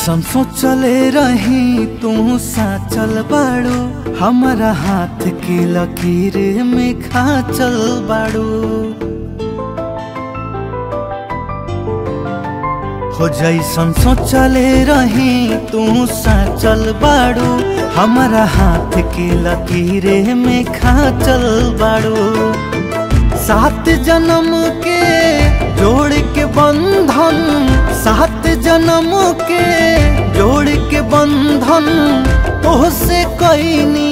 जैसन सोचले रही तू साचल बाड़ू हमारा हाथ के लकीर में खाचल बाड़ू हो जैसन सोचले रही तू साचल बाड़ू हमारा हाथ के लकीरे में खाचल बाड़ू सात जन्म के जोड़ के बंधन सात जन्म के जोड़ के बंधन तोहसे कैनी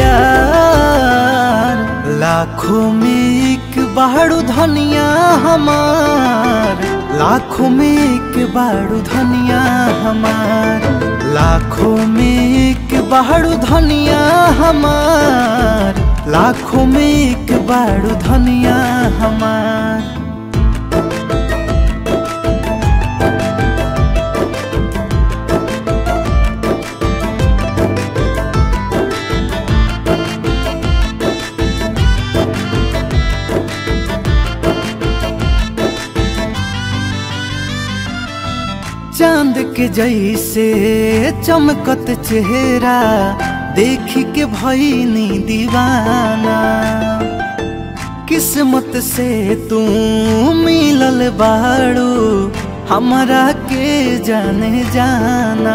प्यार लाखों में एक बाड़ू धनिया हमार लाखों में एक बाड़ू धनिया हमार लाखों में एक बाड़ू धनिया हमार लाखों में एक बाड़ू धनिया हमार चांद के जैसे चमकत चेहरा देख के भईनी दीवाना किस्मत से तू मिलल बाड़ू हमरा के जाने जाना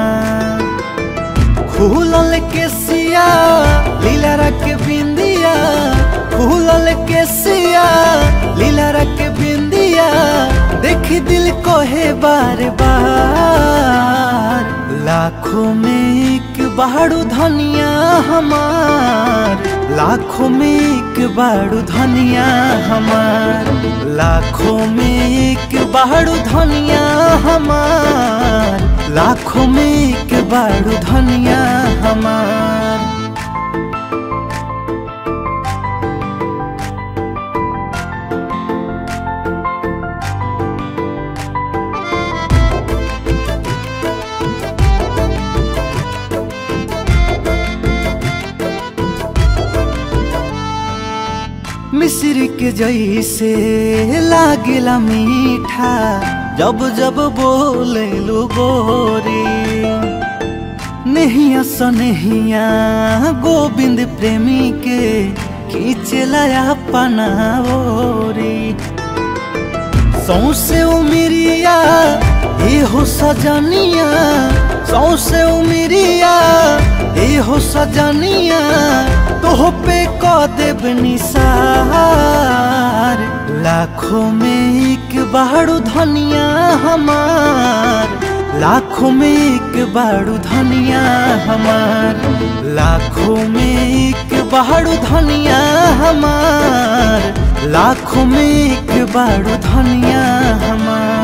खुलल के सिया लीला रख बिंदिया खुलल के सिया लीला रख बिंदिया देखी दिल को है बार बार लाखों में एक बाड़ू धनिया हमार लाखों में एक बाड़ू धनिया हमार लाखों में एक बाड़ू धनिया हमार लाखों में एक बाड़ू धनिया हमार मिश्र के जैसे लागेला मीठा जब जब बोले लो गोरी नहिया सनहिया गोविंद प्रेमी के खींचला अपना ओरी सौसे उमिरिया ए हो सजनिया सौसे उमिरिया ए हो सजनिया तोह पे क देव निसार लाखों में एक बाड़ू धनिया हमार लाखों में एक बाड़ू धनिया हमार लाखों में एक बाड़ू धनिया हमार लाखों में एक बाड़ू धनिया हमार